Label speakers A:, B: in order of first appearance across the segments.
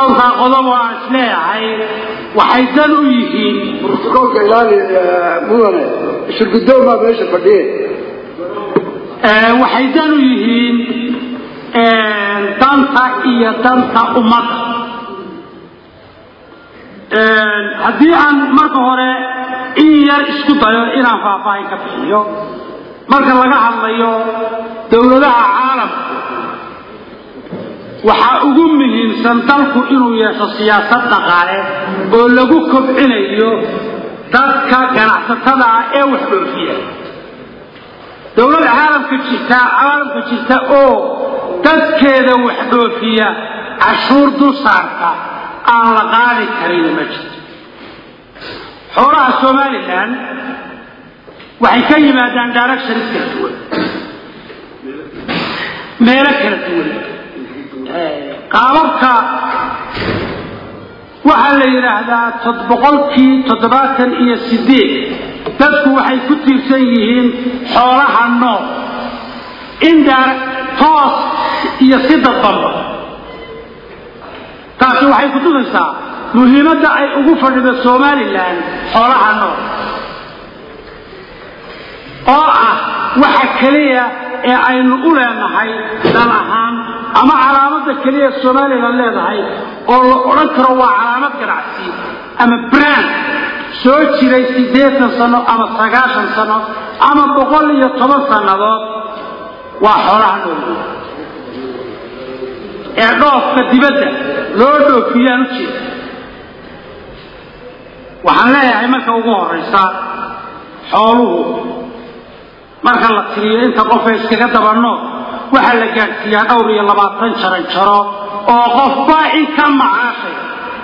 A: dhowrkaa qodob oo aan isleeyahay waxay dan u yihiin
B: brotocoolka ilaali mudane shirgudoomaa meesha fadhiye
A: waxay dan u yihiin danta iyo danta ummadda haddii aan marka hore in yar isku dayo inaan faahfaahin ka bixiyo marka laga hadlayo dowladaha caalamka waxaa ugu muhiimsan dalku inuu yeesho siyaasad dhaqaale oo lagu kobcinayo dadka ganacsatada ah ee wax dhoofiya dowlad caalamka jirta caalamka jirta oo dadkeeda wax dhoofiya cashuur dul saarta aan la qaadi karin ma jirto xoolaha somalilan waxay ka yimaadaan directions kala duwan meelo kala duwan qaababka waxaa la yidhaahdaa boqolkii toddobaatan iyo sideed dadku waxay ku tiirsan yihiin xoolaha nool indar toos iyo si dadbanba taasi waxay ku tusaysaa muhiimadda ay ugu fadhido somalilan xoolaha nool oo ah waxa keliya ee aynu u leenahay dal ahaan ama calaamadda keliya somalilan leedahay oo la odhan karo waa calaamad ganacsi ama brand soo jiray siddeetan sano ama sagaashan sano ama boqol iyo toban sannadood waa xoolaha nool ee dhoofka dibadda loo dhoofiyaan u jeeda waxaan leeyahay marka ugu horraysa xooluhu marka la tiriyo inta qofa iskaga dabanno waxaa la gaadhsiiyaa dhowr iyo labaatan jaran jaro oo qofba in ka macaashay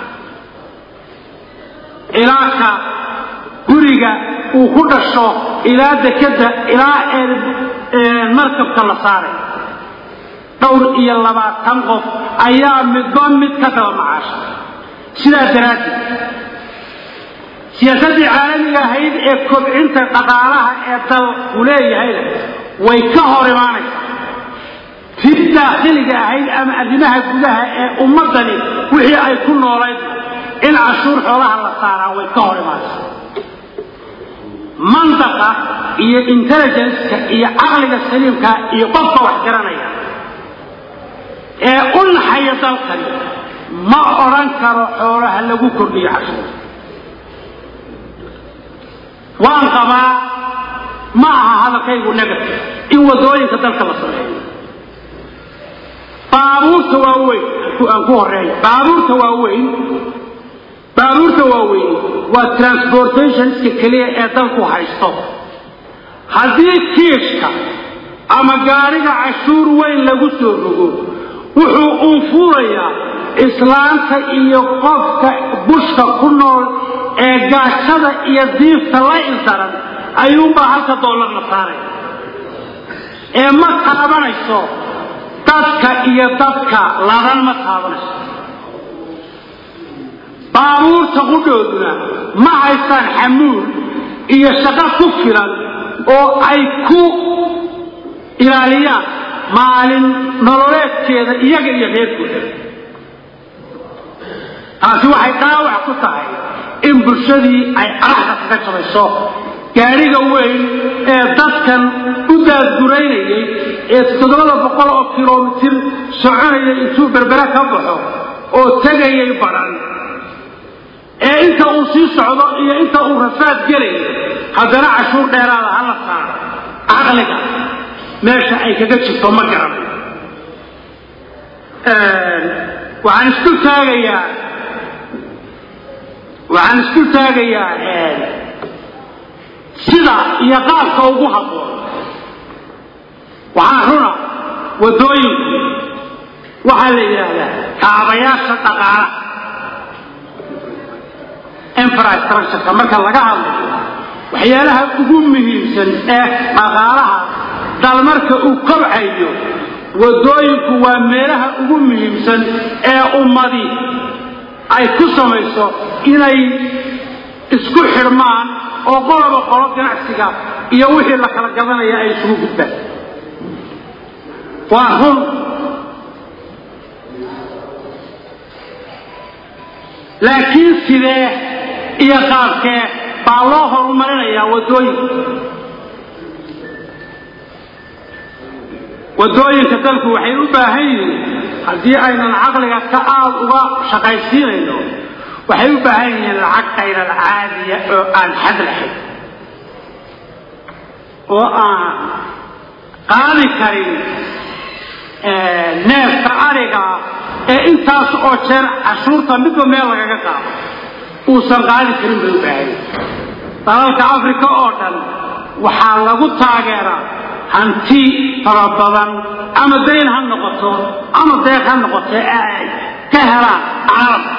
A: ilaaka guriga uu ku dhasho ilaa dekadda ilaa markabka la saaray dhowr iyo labaatan qof ayaa midba mid ka daba macaashay sidaa daraaddeed siyaasaddii caalamiga ahayd ee kobcinta dhaqaalaha ee dalku leeyahayna way ka hor imaanaysaa tii daakhiliga ahayd ama arrimaha gudaha ee ummaddani wixii ay ku noolayd in cashuur xoolaha la saaraa way ka hor imaanaysaa mandaqa iyo intelligenceka iyo caqliga saliimka iyo qofka wax garanaya ee u naxaya dalkani ma odhan karo xoolaha lagu kordhiyo cashuur waan qabaa ma aha hadalkaygu negative in wadooyinka dalka la sameeyo baabuurta waaweyn aan ku horeeyo baabuurta waaweyn baabuurta waaweyn waa transportationska keliya ee dalku haysto haddii kiishka ama gaariga cashuur weyn lagu soo rogo wuxuu unfuurayaa islaanta iyo qofka bushka ku nool ee gaashada iyo diifta la ildaran ayuunbaa halka dollar la saaraya ee ma taabanayso dadka iyo dadka ladan ma taabanayso baabuurta qudhooduna ma haystaan xamuul iyo shaqo ku filan oo ay ku ilaaliyaan maalin nololeedkeeda iyaga iyo reerkooda taasi waxay dhaawac ku tahay in bulshadii ay araxda kaga jabayso gaadhiga weyn ee dadkan u daadguraynayay ee toddobada boqol oo kilomitir soconayay intuu berbere ka baxo oo tegayay baran ee inta uu sii socdo iyo inta uu rafaad gelayo haddana cashuur dheeraada hala saaro caqliga meesha ay kaga jirto ma garan waxaan isku taagayaa waxaan isku taagayaa sida iyo qaabka ugu habboon waxaa runa waddooyinku waxaa la yidhaahdaa kaabayaasha dhaqaalaha infrastructureka marka laga hadlayo waxyaalaha ugu muhiimsan ee dhaqaalaha dal marka uu kobcayo waddooyinku waa meelaha ugu muhiimsan ee ummadi ay ku samayso inay isku xidhmaan oo qoloba qolo ganacsiga iyo wixii la kala gadanaya ay isugu gudbaan waa run laakiin sidee iyo qaabkee baa loo horumarinayaa waddooyinka waddooyinka dalku waxay u baahan yihiin haddii aynan caqliga ka aad uga shaqaysiinayno waxay u baahan yihiin lacag kayral caadiya oo aan xad lahayn oo aan qaadi karin neefka ariga ee intaas oo jeer cashuurta midba meel lagaga qaado uusan qaadi karin bay u baahan dalalka africa oo dhan waxaa lagu taageeraa hanti fara badan ama dayn ha noqoto ama deeq ha noqoto ee ay ka helaan caalamka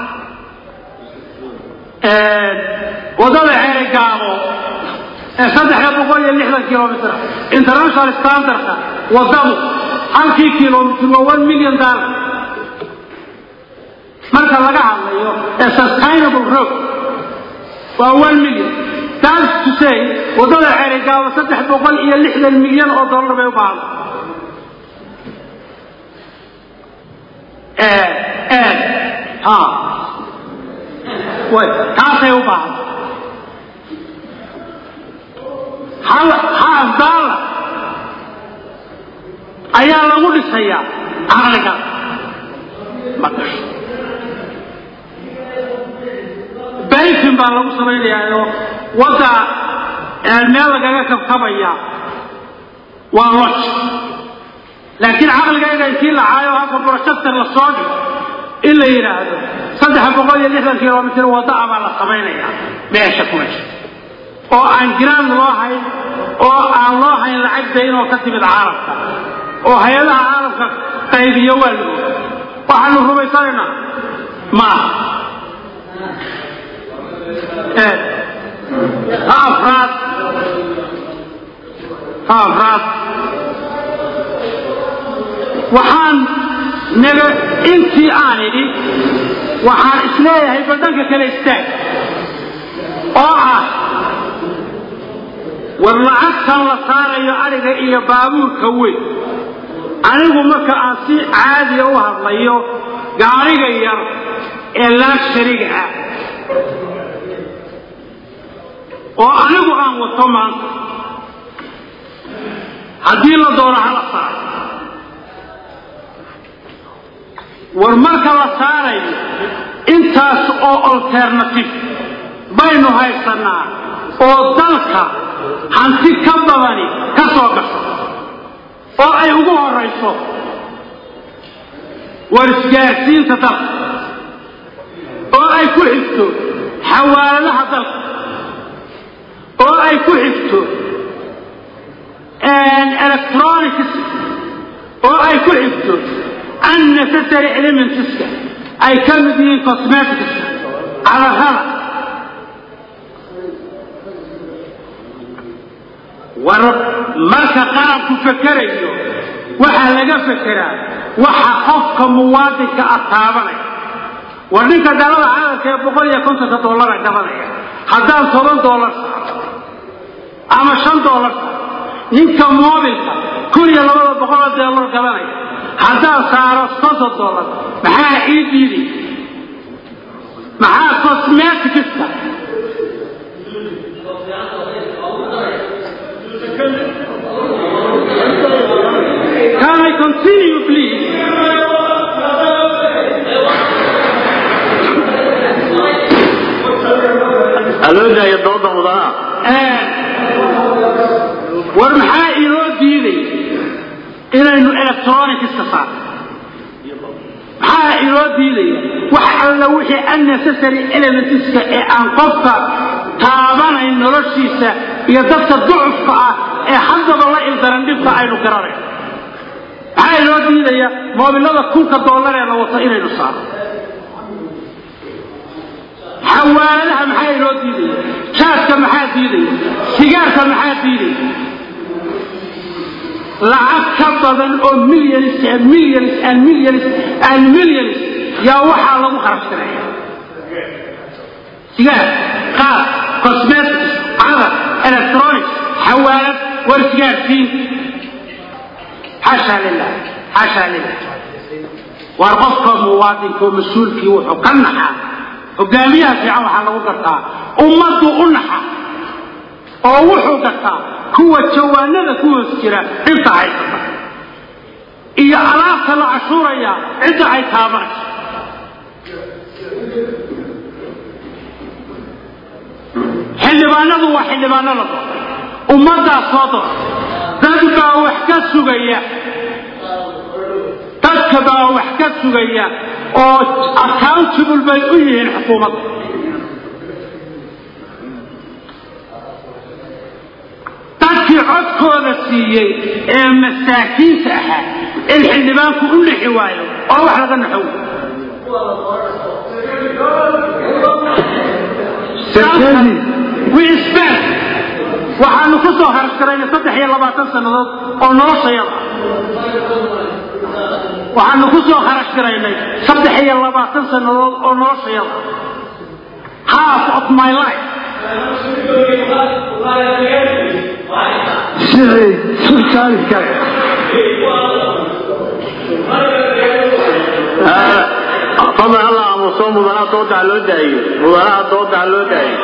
A: waddada ceerigaabo ee saddexda boqol iyo lixdan kilomitr international standardka waddadu halkii kilomitr waa one million dollar marka laga hadlayo ee sustainable road waa one million that's to say waddada ceerigaabo saddex boqol iyo lixdan milyan oo dollar bay u baahda ha way taasay u baahda hal haaf daalar ayaa lagu dhisayaa caqliga ma gasho bayfin baa lagu samaynayaa wadda meel lagaga kabkabaya waa loj laakiin caqligayga intii la caayo halka brochester la soo dhigo in la yidhaahdo saddex boqol iyo lixdan kilomitr wadda ah baa la samaynaya meesha ku meesha oo aan giraan loo hayn oo aan loo hayn lacag daynoo ka timid caalamka oo hay-adaha caalamka qaybiyo waa la oga waxaanu rumaysanaynaa maaha ha afraad ha afraad waxaan naga intii aan idhi waxaan isleeyahay badhanka kale istaag oo ah war lacagtan la saarayo adhiga iyo baabuurka weyn anigu marka aan si caadiya u hadlayo gaariga yar ee laagshariga ah oo anigu aan wato maanta haddii la doono hala saaro war marka la saarayo intaas oo alternative baynu haysanaa oo dalka hanti ka badani ka soo gasho oo ay ugu horayso war isgaarsiinta dalka oo ay ku xigto xawaaladaha dalka oo ay ku xigto electronics oo ay ku xigto unnecessary elementska ay ka mid yihiin cosmeticska cadarada war marka qaranku fekerayo waxaa laga fekeraa waxa qofka muwaadinka ah taabanaya war ninka dhalada caalamka ee boqol iyo kontonka dollara gabanaya haddaan toban dollar saaro ama shan dollar saaro ninka moobilka kun iyo labada boqoloo dollar gabanaya haddaan saaro soddon dollar maxaa ii diiday maxaa cosmeticska Can I continue, please?
C: aloodaaya dooda mudana
A: war maxaa inoo diiday inaynu electronicska saarno maxaa inoo diidaya wax alla wixii unnecessary elementska ee aan qofka taabanayn noloshiisa iyo dadka ducufka ah ee haddaba la ildaran dhibka aynu garanayn maxaa inoo diidaya moobilada kunka dollar ee la wato inaynu saarno xawaaladaha maxaa inoo diidaya jaadka maxaa diidaya sigaarka maxaa diidaya lacag ka badan oo millions and millions and millions and millions yaa waxaa lagu kharashtiraya sigaar qaar cosmetics cadar electronics xawaalad war sigaarsiin xaasha lilah xaasha lilah waar qofka muwaadinka oo mas-uulkii wuxuu ka naxaa hogaamiyaha fiican waxaa lagu gartaa ummaddu u naxa oo wuxuu gartaa kuwa jawaanada ku hoos jira dhibta haysata iyo alaabta la cashuuraya cidda ay taabanayso xildhibaanadu waa xildhibaano la doortay ummaddaa soo doortay dad baa wax ka sugaya dadka baa wax ka sugaya oo accountable bay u yihiin xukuumadda dadkii codkooda siiyey ee masaakiinta ahaa in xildhibaanku u nixi waayo oo wax laga naxow wisbaan waxaanu ku soo harashgaraynay saddex iyo labaatan sannadood oo noloshayada waxaanu ku soo kharash garaynay saddex iyo labaatan sannadood oo noloshayada half of my life
B: sidii sultaanka
C: fadlan alla aamuso mudanaha dooda ha loo daayo mudanaha dooda ha loo daayo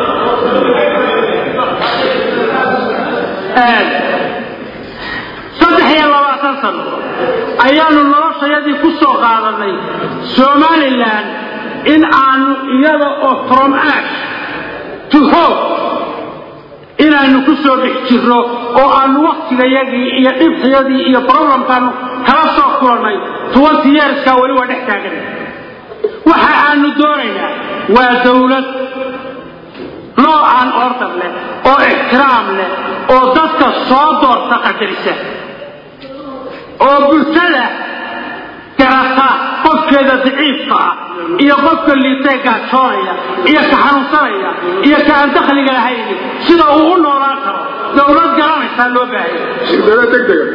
A: saddex iyo labaatan sano ayaanu noloshayadii ku soo qaadanay somalilan in aanu iyada oo from ash to hope inaanu ku soo dhex jirno oo aanu waktigayagii iyo dhibtayadii iyo problemkaanu kala soo kulannay twenty yearska weli waa dhex taagan waxa aanu doonaynaa waa dawlad loo aan order leh oo ixtiraam leh oo dadka soo doorta qadarisa oo bulshada garata qofkeeda daciifka ah iyo qofka liitee gaajoonaya iyo ka xanuunsanaya iyo ka aan dakhliga lahayni sida uu u noolaan karo dawlad garanaysaa loo baahaya
B: shirbeelo degdega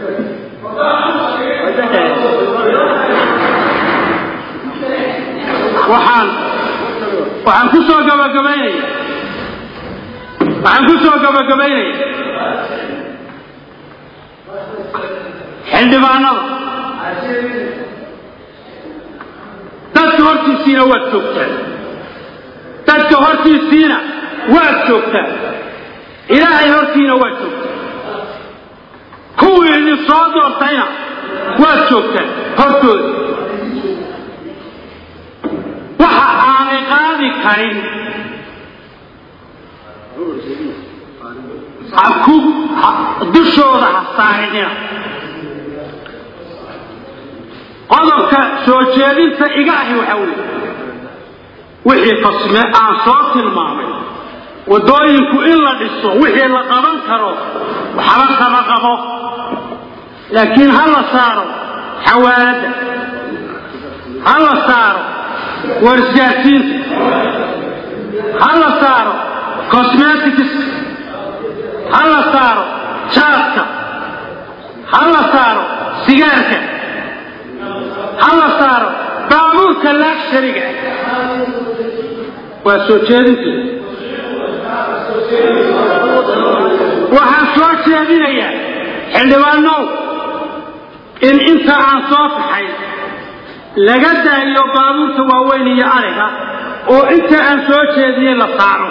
A: waxaan waxaan ku soo gabagabaynaya waxaan ku soo gabagabaynaya xildhibaanada dadka hortiisiina waad joogtaan dadka hortiisiina waad joogtaan ilaahay hortiina waad joogtaan kuwii idin soo doortayna waad joogtaan hortooda waxa aanay qaadi karin haku dushooda ha saarinina qodobka soo jeedinta iga ahi waxa weeye wixii fasme aan soo tilmaamay waddooyinku in la dhiso wixii la qaban karo waxba kama qabo laakiin ha la saaro xawaaladda ha la saaro warisgaarsiinta ha la saaro cosmeticska ha la saaro jaadka ha la saaro sigaarka ha la saaro baabuurka laagshariga waa soo jeedinteeda waxaan soo jeedinayaa xildhibaanow in inta aan soo taxay laga daayo baabuurta waaweyn iyo ariga oo inta aan soo jeediyey la saaro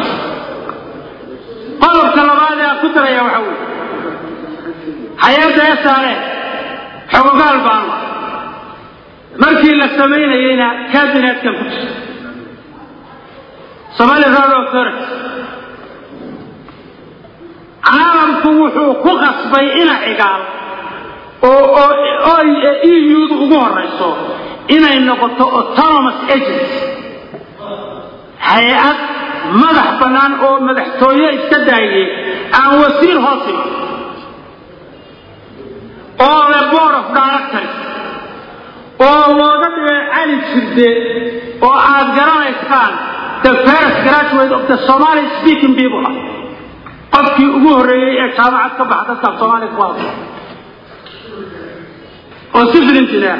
A: qodobka labaad ee aan ku daraya waxa weeye hay-adda esaare xogogaal baan la markii la samaynayeyna kabinetkan ku jirta somali road authority caalamku wuxuu ku qasbay ina cigaal oo oo eu-du ugu horayso inay noqoto autonomous agency hay-ad madax bannaan oo madaxtooye iska daayay aan wasiir hoos iman oo le board of directors oo looga dhigay cali jirde oo aad garanaysaan the first graduate of the somali speaking people ah qofkii ugu horreeyey ee jaamacad ka baxa dadka soomaaliya ku hadla oo civil engineer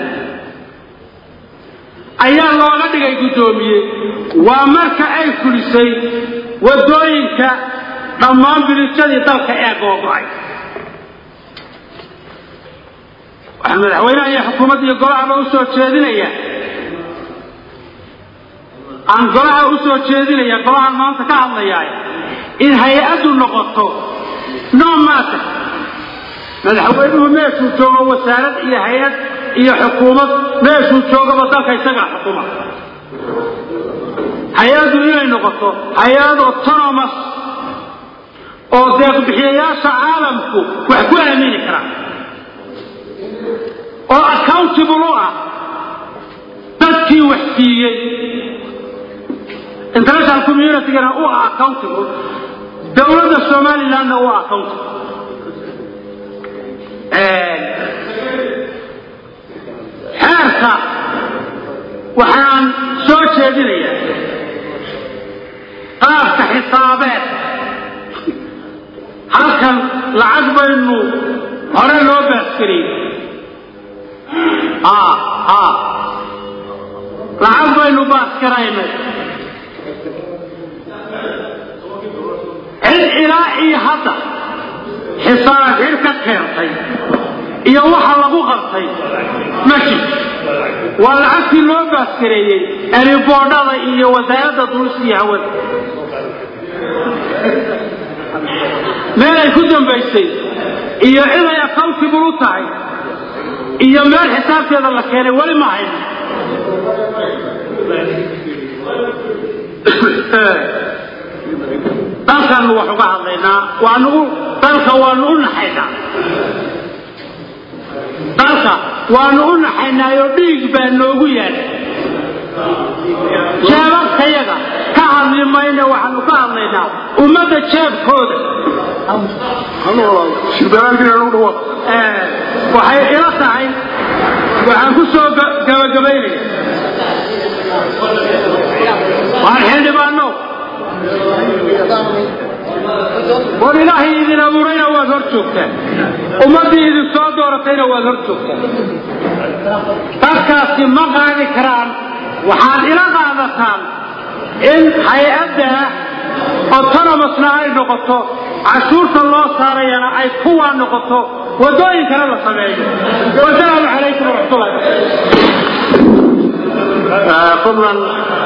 A: ayaa looga dhigay guddoomiye waa marka ay fulisay waddooyinka dhammaan bilijadii dalka ee googo-ay waxaan madaxweynaha iyo xukuumadda iyo golahaba u soo jeedinaya aan golaha u soo jeedinaya golahan maanta ka hadlayaa in hay-addu noqoto no matter madaxweynuhu meeshuu joogo wasaarad iyo hay-ad iyo xukuumad meeshuu joogaba dalka isagaa xukuma hay-addu inay noqoto hay-ad autonomous oo deeqbixiyayaasha caalamku wax ku aamini karaan oo accountable u ah dadkii wax siiyey international communitygana u ah accountable dowladda somalilandna u ah accountable xeerka waxaan soo jeedinayaa qaabka xisaabeed halkan lacag baynu hore loo baaskariyey lacag baynu baaskaraynay cid ilaa iyo hadda xisaab xir ka keentay iyo waxa lagu qabtay ma jirto waa lacagtii loo baaskareeyey eriboodhada iyo wasaaradda duulista iyo hawada meel ay ku dambaysay iyo ciday accountable u tahay iyo meel xisaabteeda la keenay weli ma hayno dalkaanu wax uga hadlaynaa waanu dalka waanu u naxaynaa dalka waanu u naxaynaayoo dhiig baa noogu yaal jeebabkayaga ka hadli mayne waxaanu ka hadlaynaa ummadda jeebkooda waxay ila tahay waxaan ku soo gabagabaynaya waan xildhibaano war ilaahay idin abuurayna waad hor joogtaan ummaddii idin soo dooratayna waad hor joogtaan dadkaasi ma qaadi karaan waxaad ila qaadataan in hay-adda autonomousna ay noqoto cashuurta loo saarayana ay kuwaa noqoto waddooyinkana la sameeyo wasalaamu calaykum waraxmatullahi
C: fadlan